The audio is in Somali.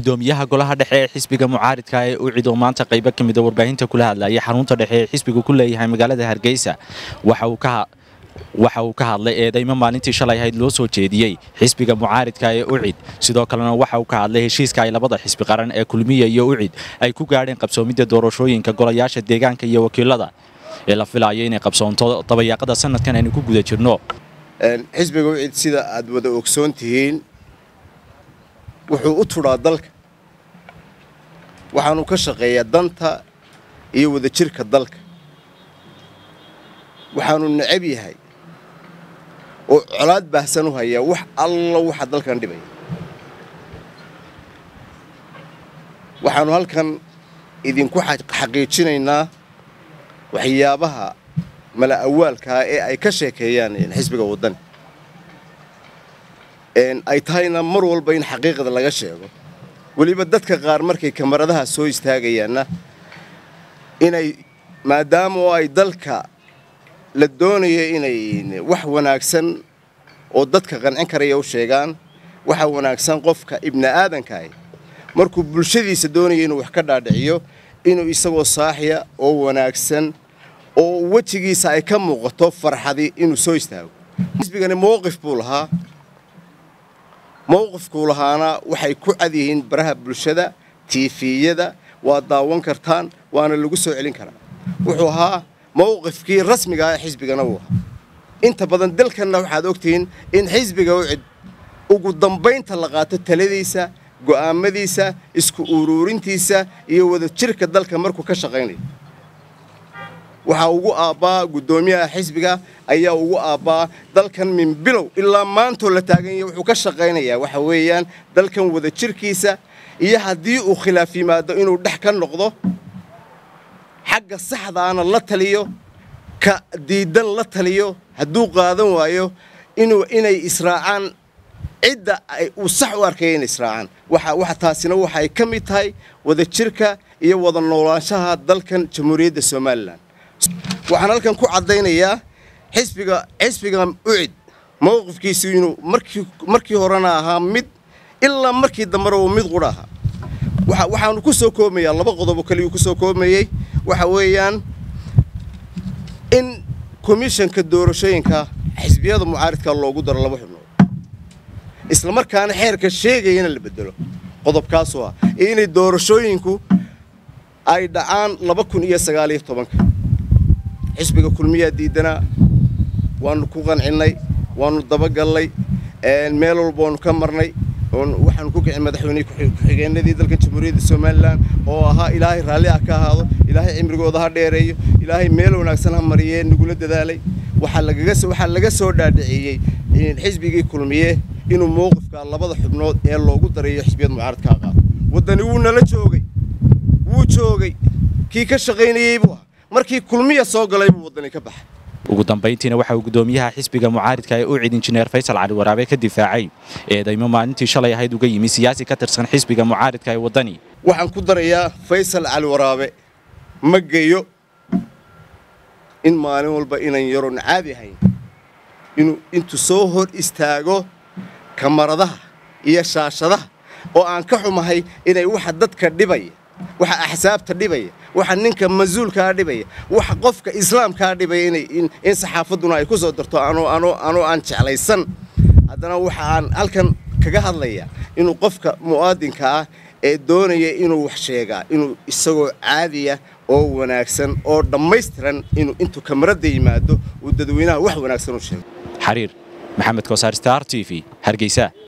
gudoomiyaha golaha dhexe ee xisbiga mucaaridka ee ucid oo maanta qaybo ka mida warbaahinta kula hadlayay xarunta dhexe ee xisbigu ku leeyahay magaalada hargeysa waxa uu ka waxa uu ka hadlay eedaymo maalintii shalay ahayd loo soo jeediyey xisbiga mucaaridka ee ucid sidoo kalena waxa uu ka hadlay heshiiska ay labada xisbi qaran ee kulmiya iyo ucid ay ku gaadheen qabsoomidda doorashooyinka golayaasha deegaanka iyo wakiilada ee la filayo inay qabsoonto dabayaaqada sanadkan aynu ku guda jirno xisbiga ucid sida aad wada ogsoon tihiin wuxuu u tudhaa dalka waxaanu ka shaqeeyaa danta iyo wadajirka dalka waxaanu necab yahay oo colaad baahsan u hayaa wax alla waxa dalkan dhibaya waxaanu halkan idinku xaqiijinaynaa waxyaabaha mala awaalkaa ee ay ka sheekeeyaan xisbiga waddani ay tahayna mar walba in xaqiiqda laga sheego weliba dadka qaar markay kamaradaha soo istaagayaanna inay maadaama oo ay dalka la doonayo inay wax wanaagsan oo dadka qancin karaya u sheegaan waxa wanaagsan qofka ibni aadankaah markuu bulshadiisa doonayo inuu wax ka dhaadhiciyo inuu isagoo saaxiya oo wanaagsan oo wejigiisa ay ka muuqato farxadi inuu soo istaago xisbigani mowqif buu lahaa mowqifkuu lahaana waxay ku cad yihiin baraha bulshada tiifiyada waa daawan kartaan waana lagu soo celin karaa wuxuu ahaa mowqifkii rasmiga ah ee xisbigana uu ahaa inta badan dalkanna waxaad ogtihiin in xisbiga ucid ugu dambaynta la qaato taladiisa go'aamadiisa isku uruurintiisa iyo wadajirka dalka markuu ka shaqaynayo waxaa ugu aabbaa guddoomiyaha xisbiga ayaa ugu aabbaa dalkan min bilow ilaa maantoo la taaganya wuxuu ka shaqaynayaa waxa weeyaan dalkan wadajirkiisa iyo haddii uu khilaaf yimaado inuu dhex ka noqdo xagga saxdaana la taliyo ka diidan la taliyo hadduu qaadan waayo inuu inay israacaan cidda uu sax u arkaya inay israacaan waxa taasina waxay ka mid tahay wadajirka iyo wada noolaanshaha dalkan jamhuuriyadda somalilan waxaan halkan ku caddaynayaa xisbiga xisbiga ucid mowqifkiisu inuu markii markii horena ahaa mid ilaa markii dambena uu mid qudha ahaa waxaanu ku soo koobayaa laba qodobo kaliyuu ku soo koobayey waxa weeyaan in komishanka doorashooyinka xisbiyada mucaaridka loogu daro laba xubnood isla markaana xeerka sheegayana la bedelo qodobkaasoo ah inay doorashooyinku ay dhacaan laba kun iyo sagaaliyo tobanka xisbiga kulmiyaa diidanaa waanu ku qancinnay waanu dabagallay meel walba waanu ka marnay waxaanu ku kicin madaxweyne ku-xigeenadii dalka jamhuuriyadda somalilan oo ahaa ilaahay raalli ah ka ahaado ilaahay cimrigooda ha dheereeyo ilaahay meel wanaagsan ha mariyee nagula dadaalay waxaa laga soo dhaadhiciyey xisbigii kulmiye inuu mowqifka labada xubnood ee loogu darayo xisbiyada mucaaradkaa qaado waddani wuu nala joogay wuu joogay kii ka shaqaynayey buu ah markii kulmiya soo galay buu waddani ka baxay ugu dambayntiina waxa uu gudoomiyaha xisbiga mucaaridka ee ucid injineer faysal cali waraabe ka difaacay eedaymo maalintii shalay ahayd uga yimi siyaasi ka tirsan xisbiga mucaaridka ee waddani waxaan ku darayaa faysal cali waraabe ma geyo in maalin walba inan yaroon caadi ahayn inuu intuu soo hor istaago kamaradaha iyo shaashadaha oo aan ka xumahay inay waxa dadka dhibaya waxa axsaabta dhibaya waxa ninka mas-uulkaa dhibaya waxa qofka islaamkaa dhibaya in saxaafadduna ay ku soo darto anoo aan jeclaysan haddana waxa aan halkan kaga hadlayaa inuu qofka mu'aadinka ah ee doonaya inuu wax sheegaa inuu isagoo caadiya oo wanaagsan oo dhammaystiran inuu intuu kamaradda yimaado uu dadweynaha wax wanaagsan u sheego xariir maxamed koosaar star t v hargeysa